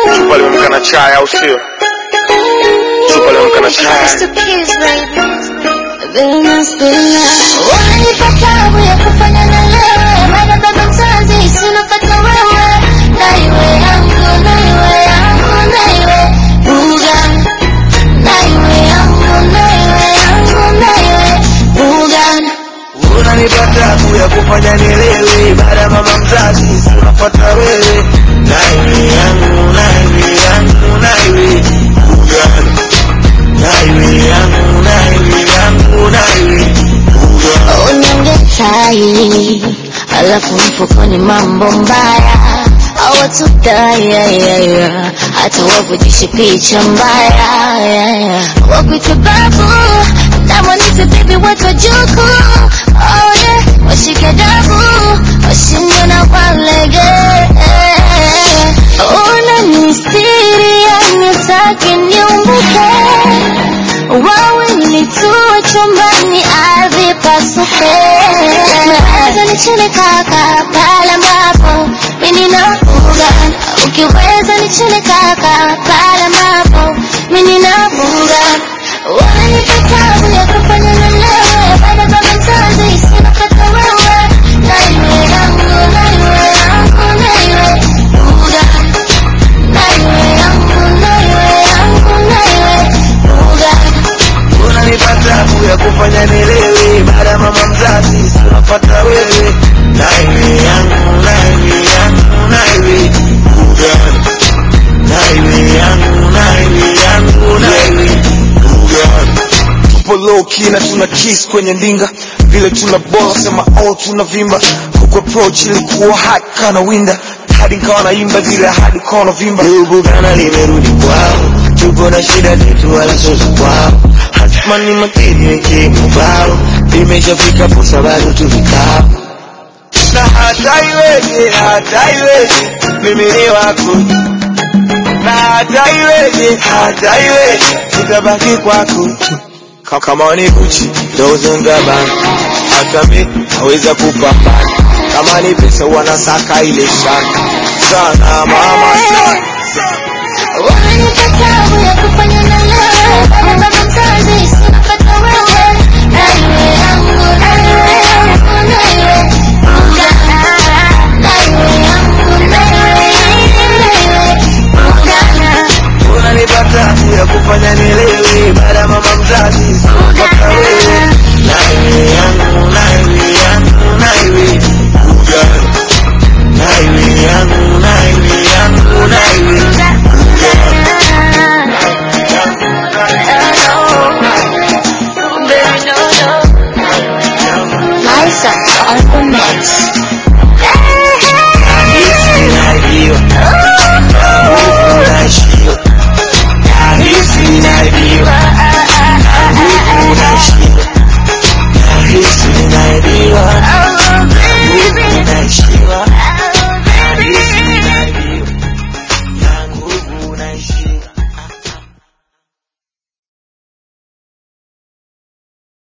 Chupa limeamka na chai au sio? Chupa limeamka na chai. Unanipa tabu ya kufanya na wewe, maana baba mzazi sinapata wewe, na iwe yangu, na iwe yangu, na iwe buga, na iwe yangu, na iwe yangu, na iwe buga. unanipa tabu ya kufanya nilewe baada ya mama mzazi unafuata wewe naiwe yangu naiwe yangu naiwe ugani naiwe yangu naiwe yangu naiwe ugani Unyonge tai, alafu mfukoni mambo mbaya awatudaya hata wavujishe picha mbaya wakuite babu namwanite bibi watu wajuku oh yeah. washike dabu washinde na walege una mistiri yanitaki niumbuke wawili tuwe chumbani ardhi pasuke naweza nichune kaka pale ambapo mimi nafuga ukiweza nichune kaka pale ambapo mimi nafuga wananipa tabu ya kufanya na lewe baada baba mzazi sina kata wewe na iwe yangu na iwe yangu na iwe fuga na iwe yangu na iwe yangu na iwe fuga unanipa tabu ya kufanya nilewe baada ya mama mzazi unafuata wewe naiwe yangu naiwe yangu naiwe ugani naiwe yangu naiwe yangu naiwe ugani Tupo low key na tuna kiss kwenye ndinga vile tuna bola sema oh tunavimba huku approach ilikuwa hot kana winda hadi nikawa naimba vile hadi kona vimba Bugana limerudi kwao, tuko na shida zetu wala sio za kwao. Hatima ni makini weke mubao, imeshafika fursa bado tu vikao. Na hata iweje, hata iweje, mimi ni wako. Na hata iweje, hata iweje, nitabaki kwako tu. Ka- Kama ni Gucci, dozen Gabbana, hata mi naweza kupambana. Kama ni pesa wanasaka ile shana sana mama sana. Unanipa tabu ya kufanya na lewe Baba baba mzazi sina kata wewe Na iwe yangu, na iwe yangu, na iwe buga Na iwe yangu, na iwe yangu, na iwe buga unanipa tabu ya kufanya nilewe baada ya mama mzazi mpaka wewe naiwe yangu naiwe yangu naiwe ugani naiwe yangu naiwe yangu naiwe Liza on the mix.